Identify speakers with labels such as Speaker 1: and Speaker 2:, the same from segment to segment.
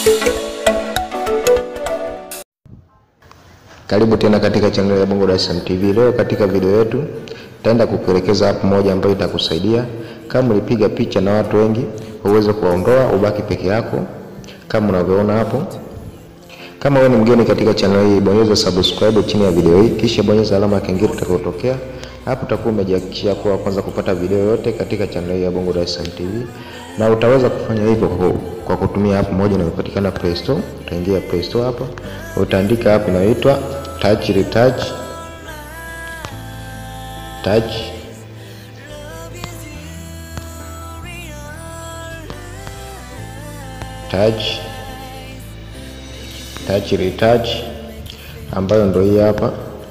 Speaker 1: Karibu tena katika channel ya Bongo Dar es Salaam TV. Leo katika video yetu taenda kukuelekeza app moja ambayo itakusaidia kama ulipiga picha na watu wengi uweze kuwaondoa ubaki peke yako kama unavyoona hapo. Kama wewe ni mgeni katika channel hii, bonyeza subscribe chini ya video hii, kisha bonyeza alama ya kengele itakayotokea hapo. Utakuwa umejihakikishia kuwa kwanza kupata video yote katika channel hii ya Bongo Dar es Salaam TV, na utaweza kufanya hivyo kwa, kwa kutumia app moja inayopatikana Play Store. Utaingia Play Store hapa, utaandika app inayoitwa Touch Retouch Touch Touch Touch Retouch ambayo ndio hii hapa,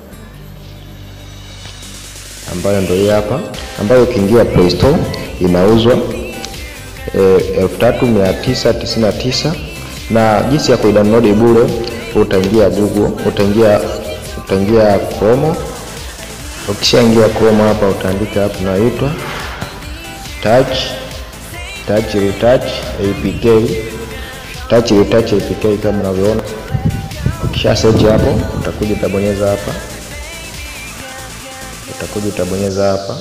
Speaker 1: ambayo ndio hii hapa, ambayo ukiingia Play Store inauzwa elfu tatu mia tisa tisini na tisa na jinsi ya kuidownload bure, utaingia Google, utaingia utaingia Chrome. Ukishaingia Chrome hapa, utaandika hapo inaitwa Touch Touch Retouch APK Touch Retouch APK kama unavyoona. Ukisha search hapo, utakuja utabonyeza hapa, utakuja utabonyeza hapa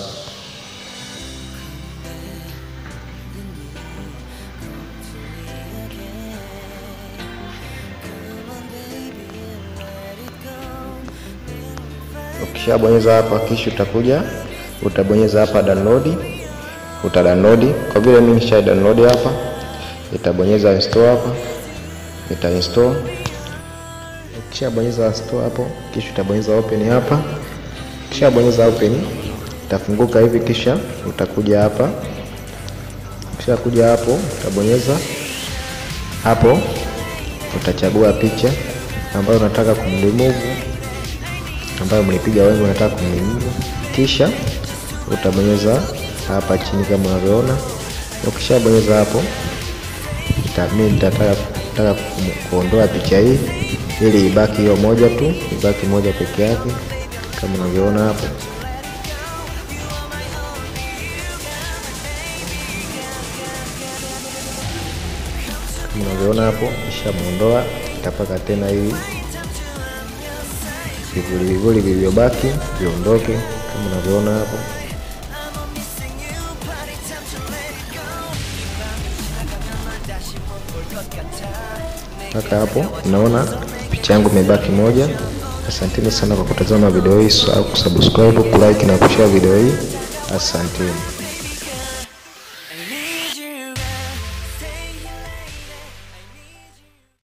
Speaker 1: Ukishabonyeza hapa kisha utakuja utabonyeza hapa download, uta download. Kwa vile mimi nisha download hapa, itabonyeza install hapa, ita install. Ukishabonyeza install hapo, kisha utabonyeza open hapa. Ukishabonyeza open, itafunguka hivi, kisha utakuja hapa. Ukishakuja hapo, utabonyeza hapo, utachagua picha ambayo unataka kumremove ambayo mlipiga wengi unataka kumlimia, kisha utabonyeza hapa chini kama unavyoona. Ukishabonyeza hapo, mimi nitataka kuondoa picha hii ili ibaki hiyo moja tu, ibaki moja peke yake kama unavyoona hapo. Kama unavyoona hapo, ishamuondoa, itapaka tena hii vivuli vivuli vilivyobaki viondoke kama unavyoona hapo. Mpaka hapo unaona picha yangu imebaki moja. Asanteni sana kwa kutazama video hii, usisahau kusubscribe, kulike na kushare video hii. Asanteni.